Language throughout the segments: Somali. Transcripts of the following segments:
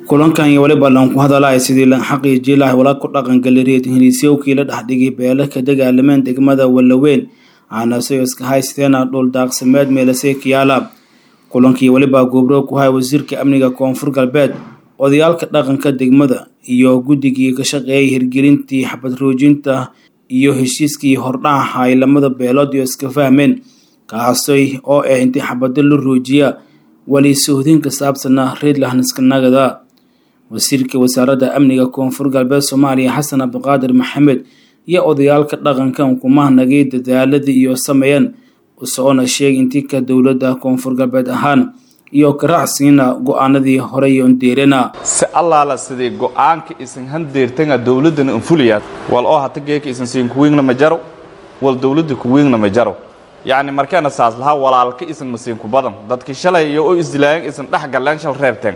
kulankan iyo weliba lan ku hadalaya sidii lan xaqiijii lahay wala ku dhaqangaliried heliisyowkii la dhexdhigay beelo ka dagaalameen degmada wallaweyn aanase iska haysteena dhul daaqsimeed meelasey kiyaala kulankii weliba goobro ku haya wasiirka amniga koonfur galbeed odayaalka dhaqanka degmada iyo guddigii ka shaqeeyay hirgelintii xabadroojinta iyo heshiiskii hordhaca ay lamada beelood iyo iska fahmeen kaasay oo ah intii xabado la roojiya weli sohdin ka saabsana reedlahaniskanagada wasiirka wasaaradda amniga koonfur galbeed soomaaliya xasan cabdiqaadir maxamed iyo odayaalka dhaqankan kumahnagay dadaaladii iyo sameeyeen usoona sheegay intii ka dowladda koonfur galbeed ahaan iyo karacsiina go-aanadii horey ondeerena si allaala sidii go-aanka isan handeertanga dowladdana anfuliyaad wal oo hata geeka isan siin kuwiingna ma jaro wal dowladda kuwiingna ma jaro yacni markeena saas lahaa walaalka isan masiin ku badan dadki shalay iyo oo isdilaayan isan dhex galleen shal reebteen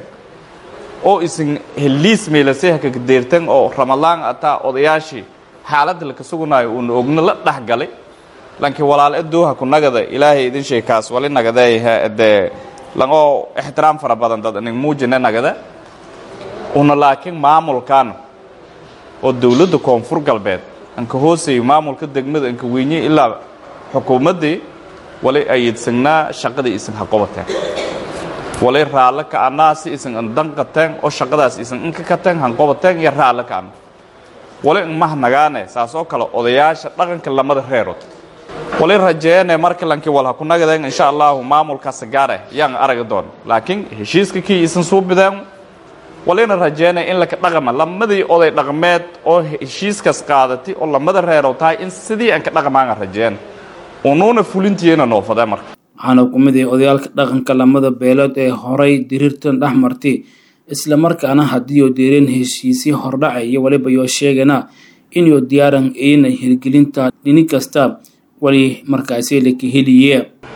oo isan heliis meelasay haka deerteen oo ramadaan ataa odayaashii xaaladda laka sugunaayo uuna ogna la dhex galay laakiin walaal adooha ku nagada ilaahay idin shay kaas wali nagadeeyaha dee langoo ixtiraam fara badan dad inig muujina nagada una laakiin maamulkan oo dowladda koonfur galbeed anka hooseeyo maamulka degmada anka weynye ilaa xukuumaddii wali ayidsagnaa shaqadii isan ha qabateen wali raallo ka'anaa si isan andanqateen oo shaqadaas isan inka kateen hanqabateen iyo raallo ka'ana wali inmah nagaane saas oo kale odayaasha dhaqanka lamada reerood wali rajeene marka lankii wal ha ku nagadeen insha allahu maamulkaas gaare yaan aragi doon laakiin heshiiska kii isan suubideen walina rajeene in laka dhaqama lamadii oday dhaqmeed oo heshiiskaas qaadatay oo lamada reerow tahay in sidii aan ka dhaqmaanga rajeene unuuna fulintiina noofadee marka waxaana ku mid ah odayaalka dhaqanka lamada beelood ee horay diriirtan dhex martay islamarkaana haddii oo deereen heshiisii hordhaca iyo waliba yoo sheegana inuu diyaaran eyna hirgelinta dhini kasta wali markaasi laka heliye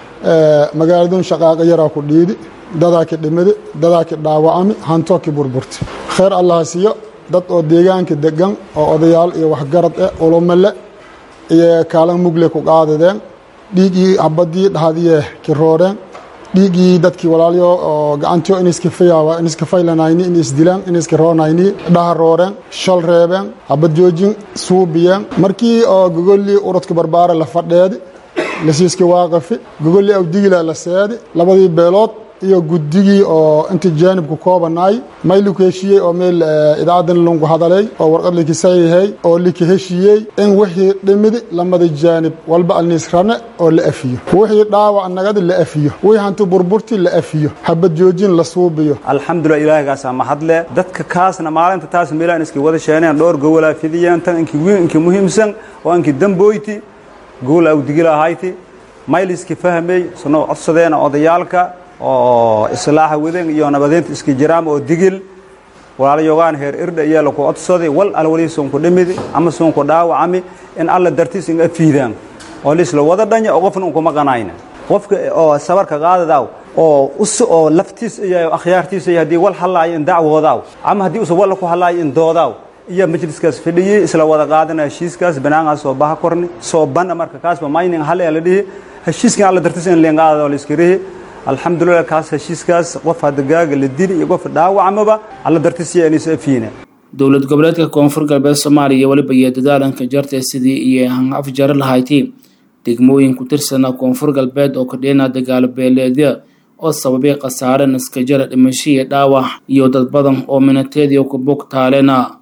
magaaladun shaqaaqa yaraa ku dhiidi dadaa ki dhimidi dadaa ki dhaawacami hantoo ki burburti khayr allaha siiyo dad oo deegaanka degan oo odayaal iyo waxgarad eh ulumale iyo kaalan mugle ku qaadadeen dhiiggii habadii dhahadiye ki rooreen dhiiggii dadkii walaalyo oo gacantiyo in iskafayaawa in iskafaylanayni in isdilaan in iska roonayni dhaha rooreen shal reebeen habad joojin suubiyeen markii oo gogollii uradka barbaare la fadheedi lasiiski waaqafi gogollii awdigila la seedi labadii beelood iyo guddigii oo inta jaanibku koobanaay may liku heshiiyey oo meel idaacadan lungu hadalay oo warqad likisayhay oo lika heshiiyey in wixii dhimidi lamada jaanib walba alniisrane oo la afiyo wixii dhaawac nagadi la afiyo wixii hanti burburti la afiyo habad joojin la suubiyo alxamdulilah ilaahigaasaa mahadle dadka kaasna maalinta taas meelaan iskii wada sheeneen dhowr gowolaa fidiyeen tan inkii wiin inkii muhiimsan oo inkii damboyti gowol awdigila ahayti mayliski fahmey sunoo codsadeena odayaalka oo islaaxa wadan iyo nabadeynta iska jiraam oo digil walaalayogaan heer irdha iyo laku codsaday wal alwali soonku dhimidi ama soonku dhaawacami in alla dartiis inga fiidaan oo lisla wada dhanya oo qofna unkuma qanayna qofka oo sabarka qaadadaaw oo us oo laftiis iyo akhyaartiisa iyo haddii wal halaayo in dacwoodaaw ama haddii usa walla ku halaayo in doodaaw iyo majliskaas fadhiyey isla wada qaadana heshiiskaas banaangaas soo baha korni soo bana marka kaasba mayning hale la dhihi heshiiskan alla dartiis in leengaada oo la iska rihi alxamdulilah kaas heshiiskaas qof hadagaaga la dili iyo qof dhaawacmaba alla dartiisiya inaysa afiina dowlad goboleedka koonfur galbeed soomaaliya weliba iyo dadaalanka jarta sidii iyo afjaro lahayti degmooyin ku tirsana koonfur galbeed oo kadheena dagaalo beeleedya oo sababay khasaare naskajara dhimasho iyo dhaawac iyo dad badan oo minateediyo ku bog taalena